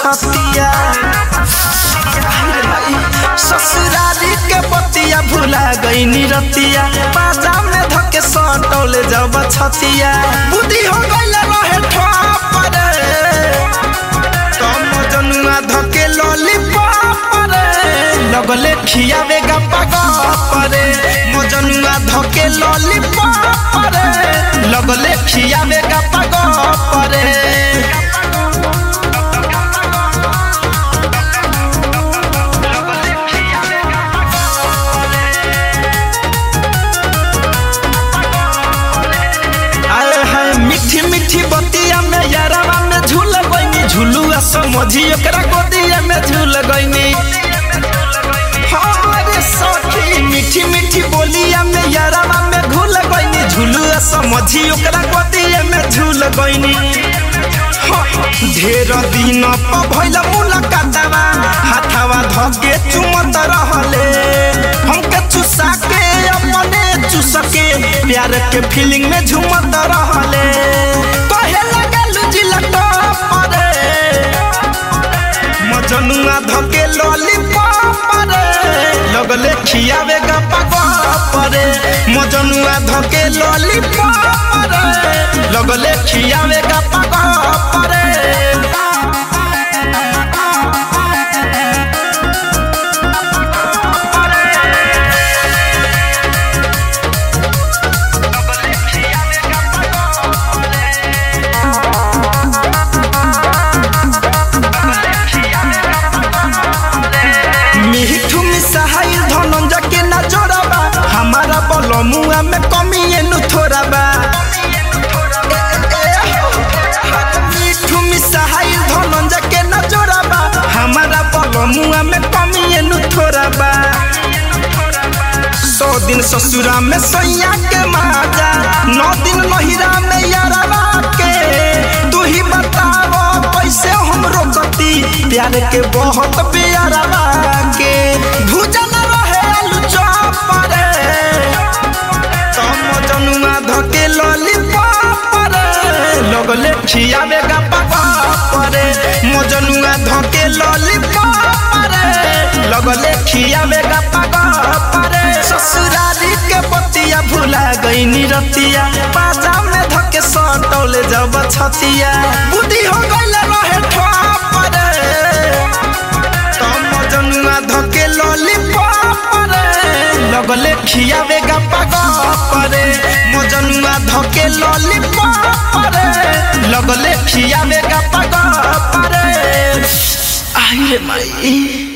छतिया ससुरारी के बतिया भुला गई रतिया बाजा में धके सटौले जब छतिया बुद्धि हो गइल रहे ठोपर तम जनुआ धके लॉलीपॉप रे लगले खियावे गप्पा गप्परे मजनुआ धके लॉलीपॉप रे लगले खियावे गप्पा गप्परे आए हाय मीठी मीठी बतिया में यारवा में झूल गईनी झूलुआ समझी ओकरा गोदिया में झूल गईनी हमारे सखी मीठी मीठी बोलिया में यारवा में घुल गईनी झूलुआ समझी ओकरा गोदिया में झूल गईनी ढेर दिन प भइल मुलाकातवा हाथवा धके चुमत रहले हमके चुसा के अपने चुसके प्यार के फीलिंग में झूमत रहले कहे लगल जिलट परे मजनुआ धके लॉलीपॉप रे लगले खियावे गप्पा परे मजनुआ धके लॉलीपॉप रे लगले खियावे गप्पा परे मिठू मिसाइल धनंजा के ना जोड़ाबा हमारा बलमुआ में कमी एनु थोड़ाबा मिठू मिसाइल धनंजा के ना जोड़ाबा हमारा बलमुआ में कमी एनु थोड़ाबा सौ दिन ससुरा में सैया के माजा नौ दिन नहिरा में यारवा के तू ही बताओ कैसे हम रोकती प्यार के बहुत प्यारवा के भूजन रहे आलू चॉप रे तम जनुआ धके लॉलीपॉप रे लगले खियावे गप्पा रे मजनुआ धके लॉलीपॉप रे लगले खियावे गप्पा रे ससुरारी के बतिया भुला गई रतिया बाजा में धके सटौले जब छतिया बुद्धि हो गइल रहे ठोप रे तम जनुआ धके लॉलीपॉप रे लगले खियावे गप्पा रे मजनुआ धके लॉलीपॉप रे लगले खियावे गप्पा रे आई रे माई